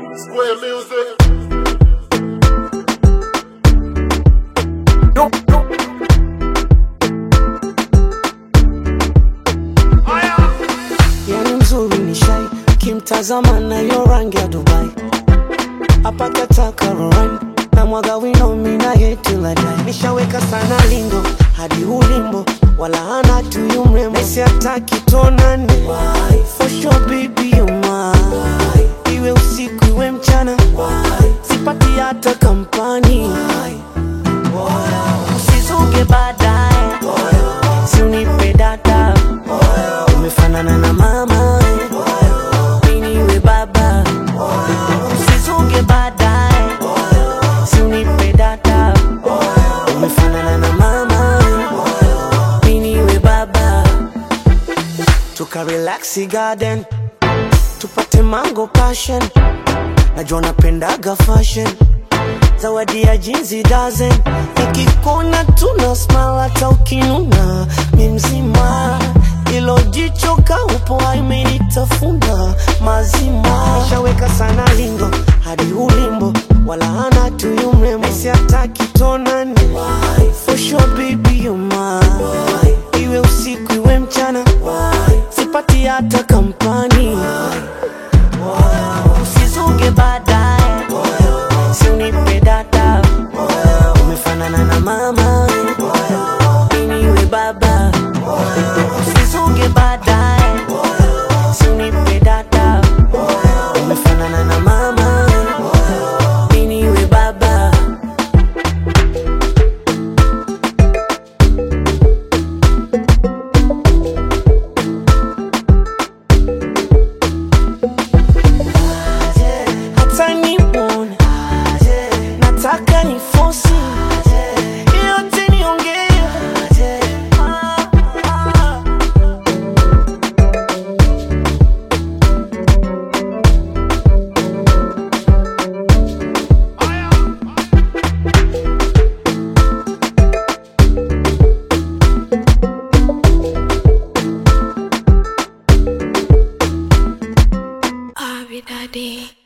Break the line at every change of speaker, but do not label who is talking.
Square music.
No, no.
yani mzuri ni shai kimtazama nayo rangi ya dubai apakataka roran na mwaga wino mina yetiladai nishaweka sana lindo hadi ulimbo wala hana tuyu mrembo nesi ataki tonane for sure baby you mine iwe usiku iwe mchana sipati hata kampani usizuge baadaye siunipe data umefanana na mama miniwe baba usizuge baadaye siunipe data umefanana na mama miniwe baba tukarelaxi garden tupate mango passion najua napendaga fashion zawadi ya jinsi dozen nikikona tuna smile hata ukinuna mi mzima ilo jicho kaupo imenitafuna mazima nishaweka sana lingo hadi ulimbo wala hana tuyu mrembo nesi hataki tonane for sure baby you mine iwe usiku iwe mchana sipati hata kampani usizuge baadaye siunipe data umefanana na mama miniwe baba usizuge baadaye siunipe data umefanana na mama miniwe baba hata nimwone nataka ni fosi yote niongee Ah, ah.
Abby Daddy.